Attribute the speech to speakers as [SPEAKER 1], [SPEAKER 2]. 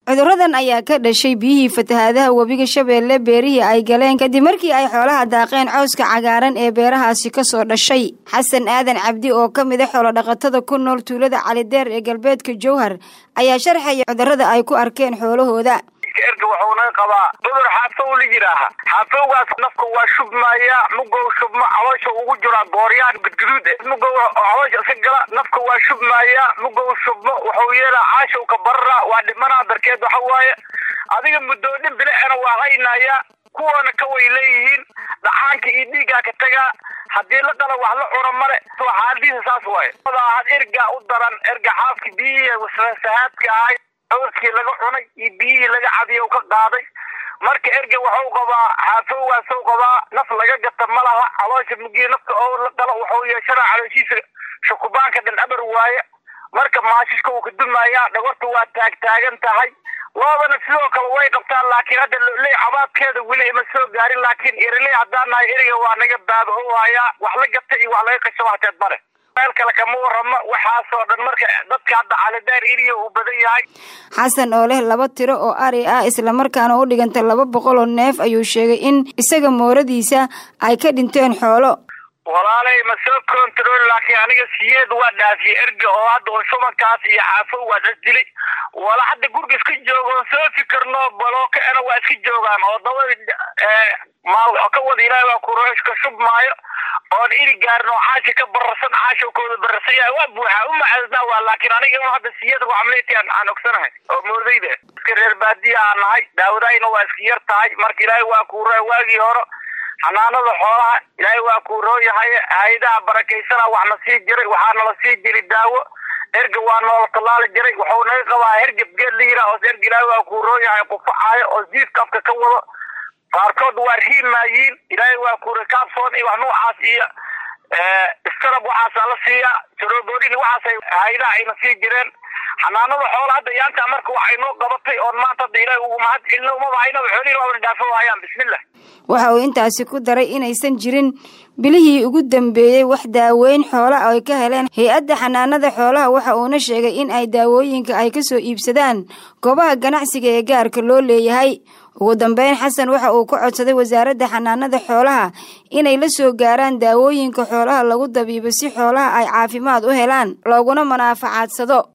[SPEAKER 1] cuduradan ayaa ka dhashay biyihii fatahaadaha webiga shabeelle beerihii ay galeen kadib markii ay xoolaha daaqeen cawska cagaaran ee beerahaasi kasoo dhashay xasan aadan cabdi oo ka mid a xoolodhaqatada ku nool tuulada calideer ee galbeedka jowhar ayaa sharxaya cudurada ay ku arkeen xoolahooda
[SPEAKER 2] erga wuxuuna qabaa cudur xaafow la yidhaaha xaafowgaas nafka waa shubmaya mugow shubma caloosha ugu jiraa gooryaan gudguduud eh mugow caloosha iska gala nafka waa shubmaya mugow shubmo wuxuu yeelaa caashow ka barara waa dhimanaa darkeed waxa waaye adiga mudoodhin bilicena waa haynaya kuwana ka way leeyihiin dhaxaanka iyo dhiiggaa ka tagaa haddii la qala wax la cuno male xaaladiisa saas waaye had erga u daran erga xaafka biyihii sahaadka ahay cawskii laga cunay iyo biyihii laga cadiya ka qaaday marka erga waxuu qabaa xaafowgaasuu qabaa naf laga gata ma laha caloosha mugii nafta oo la qalo wuxuu yeeshanaa calooshiisa shukubaanka dhan abar waaye marka maashishka uu ka dumayaa dhagorta waa taagtaagan tahay loodana sidoo kale way qabtaan laakiin hadda loley cabaadkeeda weli ima soo gaarin laakiin iriley haddaan nahay eriga waa naga baaba o hayaa wax la gata iyo wax laga qashaba hateed male meel kale kama waramo waxaasoo dhan marka dadka hadda calideer iriya uu badan yahay
[SPEAKER 1] xasan oo leh laba tiro oo ari ah islamarkaana u dhiganta laba boqol oo neef ayuu sheegay in isaga mooradiisa ay ka dhinteen xoolo
[SPEAKER 2] walaalay ma soo control laakiin aniga siyeed waa dhaafiye erga oo hadda oo shubankaas iyo xaafow waa isdili wala hadda guriga iska joogoon soo fikirno balookaena waa iska joogaan oo dabada maal ka wada ilaahi waa kurooshka shubmaayo oon iri gaarin oo caashi ka bararsan caashowkooda bararsan yahay waa buuxaa u macadnaa waa laakiin aniga in hadda siyada wacamleyti aan ogsanahay oo moodayda iska reer baadiya aan nahay daawadayna waa iska yar tahay marka ilaahay waa kuuraa waagii hore xanaanada xoolaha ilaahay waa kuu roon yahay hay-adaha barakaysana waxna sii jiray waxaa nala sii jiri daawo erga waa noola tallaali jiray wuxuu naga qabaa hergeb geed la yiraa oos erga ilaahay waa kuu roon yahay qufacaayo oo jiifka afka ka wado qaarkood waa riimaayiin ilaahay waa kuura kaabsoon iyo wax noocaas iyo iskarab waxaasaa la siiyaa jaroboodin waxaasay hay-adaha ayna sii jireen xanaanada xoola hadda yaanta marka waxay noo qabatay oon maanta hadda ilaahay ugu mahad celino umaba haynaba xoolihin waabana dhaafo hayaan bismillah
[SPEAKER 1] waxa uu intaasi ku daray inaysan jirin bilihii ugu dambeeyey wax daaweyn xoola ay ka heleen hay-adda xanaanada xoolaha waxa uuna sheegay in ay daawooyinka ay ka soo iibsadaan goobaha ganacsiga ee gaarka loo leeyahay ugu dambeyn xasan waxa uu ka codsaday wasaaradda xanaanada xoolaha inay la soo gaaraan daawooyinka xoolaha lagu dabiibo si xoolaha ay caafimaad u helaan looguna manaafacadsado